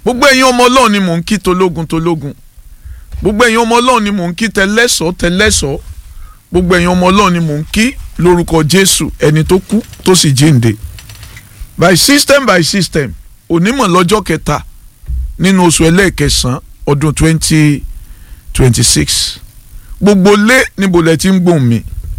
gbogbo ẹ̀yin ọmọ ọlọ́run ni mò ń kí tológun tológun gbogbo ẹ̀yin ọmọ ọlọ́run ni mò ń kí tẹlẹ́sọ̀ tẹlẹ́sọ̀ gbogbo ẹ̀yin ọmọ ọlọ́run ni mò ń kí lórúkọ jésù ẹni tó kú tó sì jíǹde by system by system onímọ̀ lọ́jọ́ kẹta nínú oṣù ẹlẹ́ẹ̀kẹsàn-án ọdún twenty twenty six gbogbo lé níbo lẹ ti ń gbóhùn mi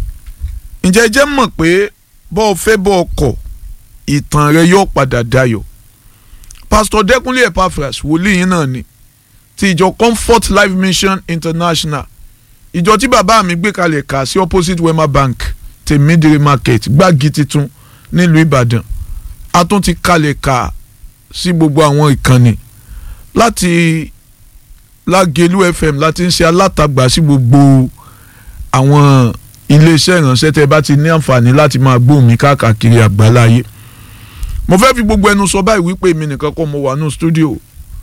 ǹjẹ́ ẹ jẹ́ mọ̀ pé bọ́ ọ fẹ́ bọ́ ọ kọ̀ ìtàn rẹ yóò padà dayọ̀ pastor dẹkùnlé epaphras wòlíì yín náà ni ti ìjọ comfort life mission international ìjọ tí bàbá mi gbé kalẹ̀ kà sí opposite wema bank tèmídìrí market gbági titun nílùú ìbàdàn a tún ti kalẹ̀ kà sí gbogbo àwọn ìkànnì láti lágẹ̀lú fm láti ń ṣe alátagbà sí gbogbo àwọn iléeṣẹ́ ìránṣẹ́ tẹ́ bá ti ní àǹfààní láti máa gbóhùn mi káàkiri àgbáláyé mo fẹ́ fi gbogbo ẹnu sọ báyìí wípé èmi nìkan kọ́ mo wà nù stúdíò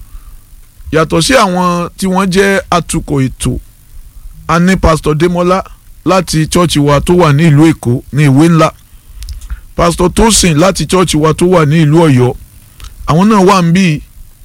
yàtọ̀ sí àwọn tí wọ́n jẹ́ atukọ̀ ètò a ní pásítọ̀ Démọ́lá láti chọ́ọ̀chì wa tó wà ní ìlú Èkó ní ìwé ńlá pásítọ̀ Tósìn láti chọ́ọ̀chì wa tó wà ní ìlú Ọ̀yọ́ àwọn náà wà ń bí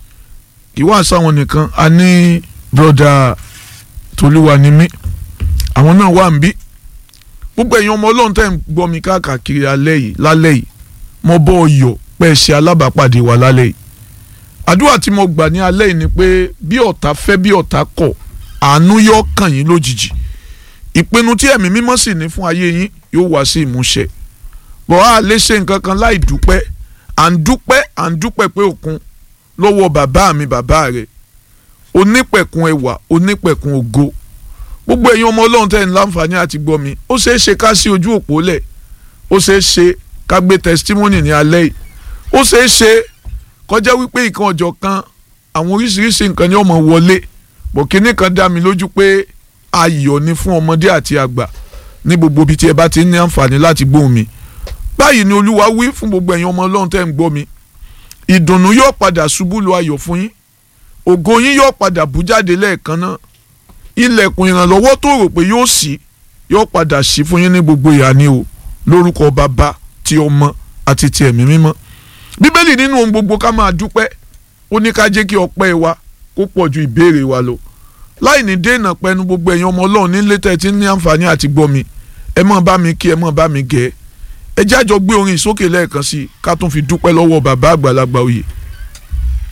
ìwà sáwọn nìkan a ní broda Tolúwanimí àwọn náà wà ń bí gbogbo ẹ̀yin ọmọ Ọlọ́run tẹ̀ ń gbọ́ mi káàkiri alẹ́ yìí lálẹ́ yìí mo bọ́ ọyọ̀ pẹ́ ṣe alábàápàdé wa lálẹ́ yìí àdúrà tí mo gbà ní alẹ́ yìí ni pé bí ọ̀tá fẹ́ bí ọ̀tá kọ̀ àánú yóò kàn yín lójijì ìpinnu tí ẹ̀mí mímọ́ sì ní fún ayé yín yóò wá sí ìmúṣẹ bọ̀ á lè ṣe nǹkan kan láì dúpẹ́ à ń dúpẹ́ à ń dúpẹ́ pé òkun lọ́wọ́ bàbá mi bàbá rẹ̀ onípẹ̀kun ẹwà onípẹ̀kun ògo gbogbo ẹ̀yin ọmọ ọlọ́run tẹ̀ ń láǹfààní àti gbọ́ mi ó ṣeé ṣe ká sí ojú òpó lẹ̀ ó ṣeé ṣe ká gbé testimony ní alẹ́ yìí ó ṣeé ṣe kọjá wípé ìkan ọjọ́ kan àwọn oríṣiríṣi nǹkan ni ọmọ wọlé bọ̀kínní kan dá mi lójú pé ayọ̀ ni fún ọmọdé àti àgbà ní gbogbo ibi tí ẹ bá ti ní àǹfààní láti gbóhùn mi báyìí ni olúwa wí fún gbogbo ẹ̀yin ọmọ ọlọ́run tẹ́ ń gbọ́ mi ìdùnnú yóò padà ṣubú lu ayọ̀ fún yín ògo yín yóò padà bú jáde lẹ́ẹ̀kan náà ilẹ̀kùn ìrànlọ́wọ́ tó rò pé yóò ṣí yóò padà ṣí fún yín ní gbogbo ìhà ni o lórúkọ bàbá ti ọmọ àti ti ẹ̀mí mímọ́ bíbélì nínú ohun gbogbo ká máa dúpẹ́ ó ní ká jẹ́ kí ọpẹ́ wa kó pọ̀ ju ìbéèrè wa lọ láì ní dènà pẹnu gbogbo ẹ̀yin ọmọ ọlọ́run nílé tẹ́ ti ní àǹfààní àti gbọ́ mi ẹ mọ̀ bá mi kí ẹ mọ̀ bá mi gẹ̀ ẹ́ ẹ jájọ gbé orin ìsókè lẹ́ẹ̀kan sí i ká tún fi dúpẹ́ lọ́wọ́ bàbá àgbàlagbà òye